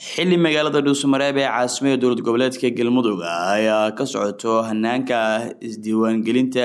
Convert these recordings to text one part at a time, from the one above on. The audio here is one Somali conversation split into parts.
xili magaalada dhuusamareeb ee caasimada dowlad goboleedka galmudug ayaa ka socoto hanaanka isdiiwaangelinta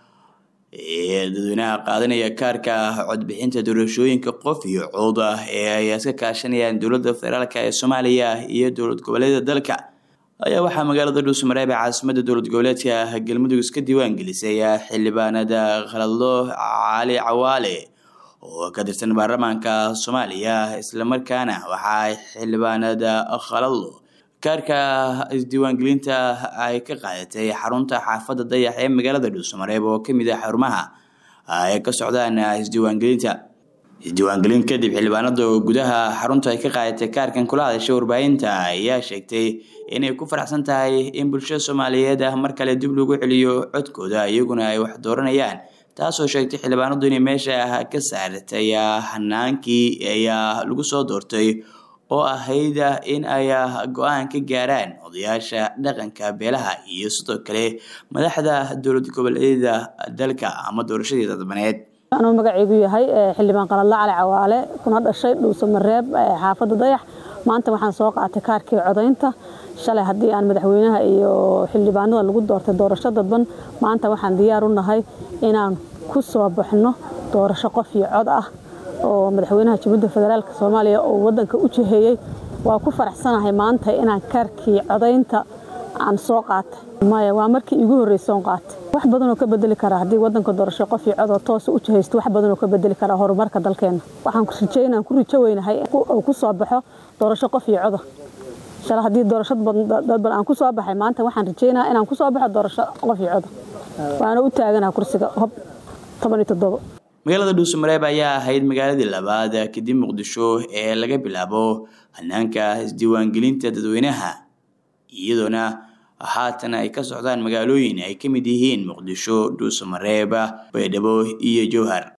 ee dadweynaha qaadanaya kaarka codbixinta doorashooyinka qof iyo cod ah ee ay iska kaashanayaan dowlada federaalk ee soomaaliya iyo dowlad goboleeda dalka ayaa waxaa magaalada dhuusamareeb ee caasimada dowlad goboleedka galmudug iska diiwaan gelisay xildhibaanada khaladlo cali cawaale oo ka tirsan baarlamaanka soomaaliya islamarkaana waxaa xildhibaanada khaladlo kaarka isdiiwaangelinta ay ka qaadatay xarunta xaafadda dayax ee magaalada dhuusamareeb oo kamid ah xarumaha ay ka socdaan isdiiwaangelinta isdiiwaangelin kadib xildhibaanada gudaha xarunta ay ka qaadatay kaarkan kula hadashay warbaahinta ayaa sheegtay inay ku faraxsan tahay in bulshada soomaaliyeed ah mar kale dib lagu celiyo codkooda iyaguna ay wax dooranayaan taasoo sheegtay xildhibaanadu inay meesha ka saartay hanaankii ayaa lagu soo doortay oo ahayd in ay go-aan ka gaaraan odayaasha dhaqanka beelaha iyo sidoo kale madaxda dowlad goboleedyada dalka ama doorashadii dadbaneed anuu magaceygu yahay xildhibaan qaladla cali cawaale kuna dhashay dhuusamareeb xaafadda dayax maanta waxaan soo qaatay kaarkii codaynta shalay haddii aan madaxweynaha iyo xildhibaanada lagu doortay doorasho dadban maanta waxaan diyaar u nahay inaan ku soo baxno doorasho qof iyo cod ah oo madaxweynaha jamhuuriyadda federaalk soomaaliya oo wadanka u jiheeyey waa ku faraxsanahay maanta inaan kaarkii codaynta aan soo qaatay maya waa markii igu horreysoon qaatay wax badanoo ka bedeli karaa haddii wadanka doorasho qof iyo codoo toosa u jihaysto wax badanoo ka bedeli karaa horumarka dalkeenna waxaan rajeynaan ku rijo weynahay oo ku soo baxo doorasho qof iyo coda shala haddii doorasho dadban aan ku soo baxay maanta waxaan rajeynaa inaan ku soo baxo doorasho qof iyo coda waana u taaganaha kursiga hob toban iyo toddobo magaalada dhuusamareeb ayaa ahayd magaaladii labaad kadib muqdisho ee laga bilaabo hanaanka isdiiwaangelinta dadweynaha iyadoona haatan ay ka socdaan magaalooyin ay ka mid yihiin muqdisho dhuusamareeb baydhabo iyo jowhar